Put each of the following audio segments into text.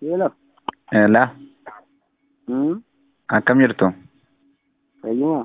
Hello. Elaa, Hmm. akkam jirtu? Fayyuma.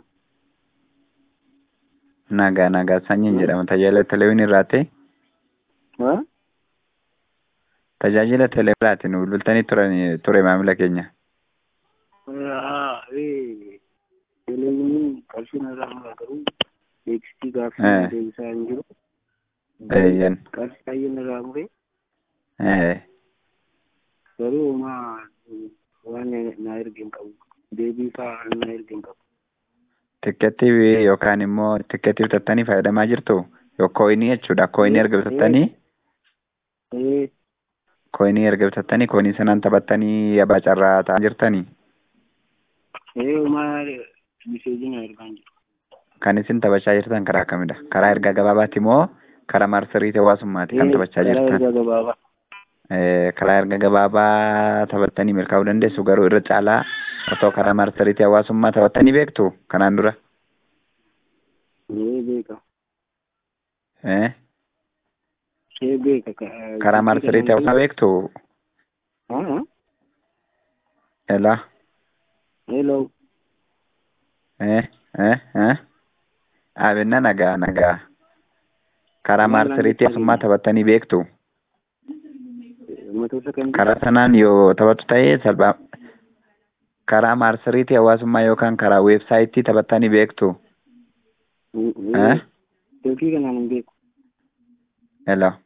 Nagaa nagaa sanyiin jedhama. Tajaajila teleewwiin irraati. Ha? Tajaajila teleewwiraati nu bilbiltanii turan ture maamila keenya. Ah, eh. Teleewwiniin qarshii narraa mura garuu beeksisii Eh. gaaffii deebisaa hin jiru. Eeyyan. Qarshii baay'ee narraa mure Eh, garuu homaa waan na erge hin qabu. Deebii fa'aa na erge hin qabu. Tikkeettii yookaan immoo tikkeettii bitattanii fayyadamaa jirtu? Yoo kooyinii jechuudha. Kooyinii erga bitattanii Eh, kooyinii erga bitattanii kooyinii sanaan taphattanii abbaa carraa ta'aa jirtanii eh, homaa miseejii na ergaa hin jiru. kan isin taphachaa jirtan karaa kamidha? Karaa ergaa gabaabaati moo karaa marsariitii hawaasummaati kan Eh, taphachaa karaa jirtan? ergaa gabaabaa. Eh, karaa erga gabaabaa taphattanii milkaa'uu dandeessu garuu irra caalaa otoo karaa marsariitii hawaasummaa taphattanii beektu kanaan dura. Eh, beeka. Eh, Eh, beeka. Ka- karaa marsariitii hawaasaa beektu Ah, ah. elaa Hello. eh, eh, eh. Abinna nagaa nagaa karaa marsariitii hawaasummaa taphattanii beektu Matoota kan karaa sanaan yoo taphattu ta'e salphaa karaa marsariitii hawaasummaa yookaan karaa weebsaayitii taphattanii beektu Eh? eh, Silkii kanaan hin beeku. elaa